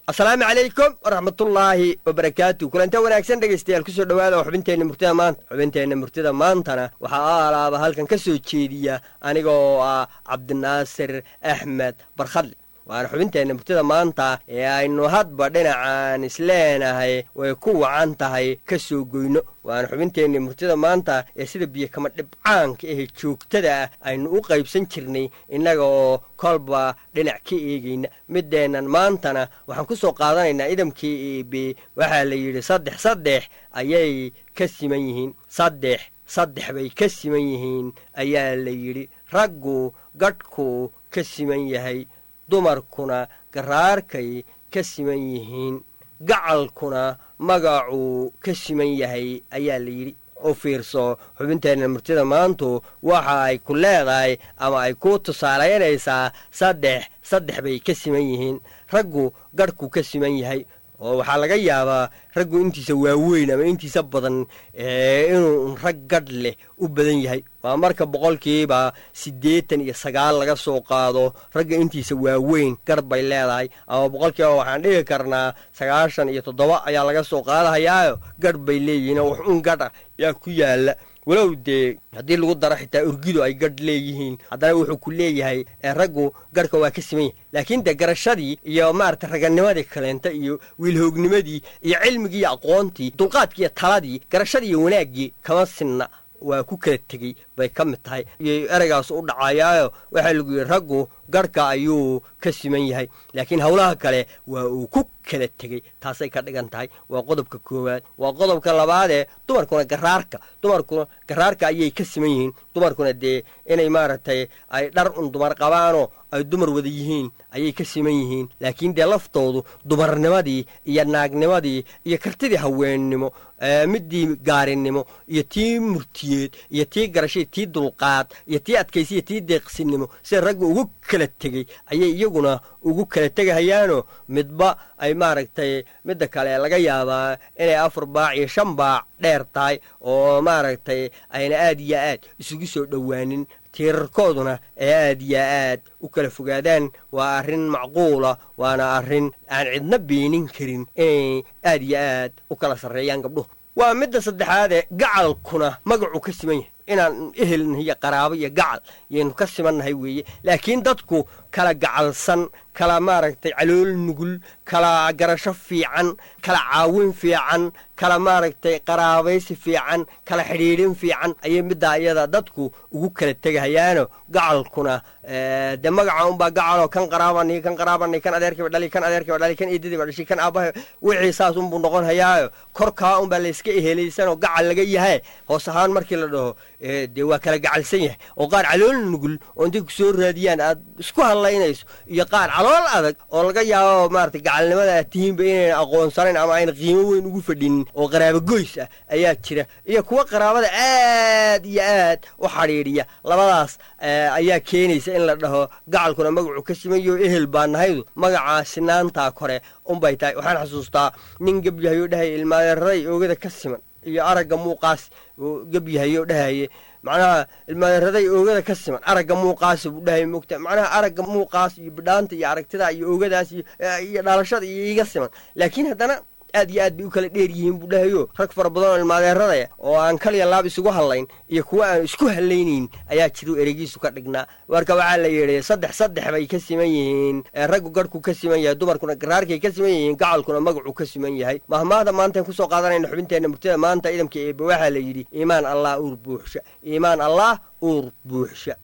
asalaamu calaykum waraxmatullaahi wabarakaatu kulanta wanaagsan dhegaystayaal kusoo dhowaada oo xubinteenna murtida maanta xubinteenna murtida maantana waxaa alaaba halkan ka soo jeediya aniga oo ah cabdinaasir axmed barkhadle waana xubinteenna murtida maanta ee aynu hadba dhinacan isleenahay way ku wacan tahay ka soo goyno waana xubinteenna murtida maanta ee sida biyo kama dhibcaanka ahe joogtada ah aynu u qaybsan jirnay innaga oo kolba dhinac ka eegayna mideennan maantana waxaan ku soo qaadanaynaa idamkii eebe waxaa la yidhi saddex saddex ayay ka siman yihiin saddex saddex bay ka siman yihiin ayaa la yidhi raggu gadhku ka siman yahay dumarkuna garaarkay ka siman yihiin gacalkuna magacuu ka siman yahay ayaa la yidhi u fiirso xubinteenna murtida maantu waxa ay ku leedahay ama ay ku tusaalaynaysaa saddex saddex bay ka siman yihiin raggu gadhku ka siman yahay oo waxaa laga yaabaa raggu intiisa waaweyn ama intiisa badan inuu rag gadh leh u badan yahay waa marka boqolkiiba siddeetan iyo sagaal laga soo qaado ragga intiisa waaweyn garh bay leedahay ama boqolkiiba waxaan dhigi karnaa sagaashan iyo toddoba ayaa laga soo qaadahayaayo gadh bay leeyihiin oo wax un gadha yaa ku yaalla walow dee haddii lagu daro xitaa urgidu ay gadh leeyihiin haddana wuxuu ku leeyahay raggu gadhka waa ka siman yahay laakiin dee garashadii iyo maarata raganimadii kaleenta iyo wiilhoognimadii iyo cilmigii iyo aqoontii dulqaadkii iyo taladii garashadii iyo wanaaggii kama sinna waa ku kala tegey bay ka mid tahay iyo ereygaas u dhacayaayo waxaa lagu yidhi raggu garhka ayuu ka siman yahay laakiin howlaha kale waa uu ku kala tegey taasay ka dhigan tahay waa qodobka koowaad waa qodobka labaadee dumarkuna garaarka dumarkuna garaarka ayay ka siman yihiin dumarkuna dee inay maaragtay ay dhar un dumar qabaanoo ay dumar wada yihiin ayay ka siman yihiin laakiin dee laftoodu dumarnimadii iyo naagnimadii iyo kartidii haweennimo midii gaarinimo iyo tii murtiyeed iyo tii garashay tii dulqaad iyo tii adkaysi iyo tii deeqsinimo sida ragga ugu kala tegey ayay iyaguna ugu kala tegahayaanoo midba ay maaragtay midda kale laga yaabaa inay afar baac iyo shan baac dheer tahay oo maaragtay ayna aad iyo aad isugu soo dhowaanin tiirarkooduna ay aad iyo aad u kala fogaadaan waa arrin macquula waana arrin aan cidna beenin karin inay aad iyo aad u kala sarreeyaan gabdhuhu waa midda saddexaadee gacalkuna magacuu ka siman yahay inaan ehelnahay iyo qaraabo iyo gacal yaynu ka simannahay weeye laakiin dadku kala gacalsan kala maaragtay calool nugul kala garasho fiican kala caawin fiican kala maaragtay qaraabaysi fiican kala xidhiidhin fiican ayay middaa iyada dadku ugu kala tegahayaano gacalkuna dee magaca unbaa gacaloo kan qaraabani kan qaraabani kan adeerkiiba dhali kan adeerkiiba dhali kan eedadiiba dhashay kan aabbaha wixii saas unbuu noqon hayaayo korkaa unbaa layska ehelaysanoo gacal laga yahay hoos ahaan markii la dhaho dee waa kala gacalsan yahay oo qaar calool nugul oo intay ku soo raadiyaan aad isku hadlaynayso iyo qaar calool adag oo laga yaabo maarata gacalnimada aad tihiinba inayna aqoonsanayn ama ayna qiimo weyn ugu fadhinin oo qaraabo goys ah ayaa jira iyo kuwa qaraabada aad iyo aad u xadhiidhiya labadaas ayaa keenaysa in la dhaho gacalkuna magacu ka simayo ehel baa nahaydu magacaa sinaantaa kore unbay tahay waxaan xasuustaa nin gebyahayo dhahay ilmaadeeraday oogada ka siman iyo aragga muuqaas oo gebyahayo dhahaye macnaha ilmaadeeraday oogada ka siman aragga muuqaasa buu dhahay mogta macnaha aragga muuqaas iyo bidhaanta iyo aragtida iyo oogadaas iyo dhalashada iyo iga siman laakiin haddana aad iyo aad bay u kala dheer yihiin buu dhahayo rag fara badan oo ilmaadeeradaya oo aan kaliya laab isugu hadlayn iyo kuwa aan isku hadlaynayn ayaa jiru eregiisu ka dhignaa marka waxaa la yidhi saddex saddex bay ka siman yihiin raggu garhku ka siman yahay dumarkuna garaarkay ka siman yihiin gacalkuna magacuu ka siman yahay mahmaahda maantaan kusoo qaadanayna xubinteenna murtida maanta idamka eebe waxaa la yidhi iimaan allah uur buuxsha iimaan allah uur buuxsha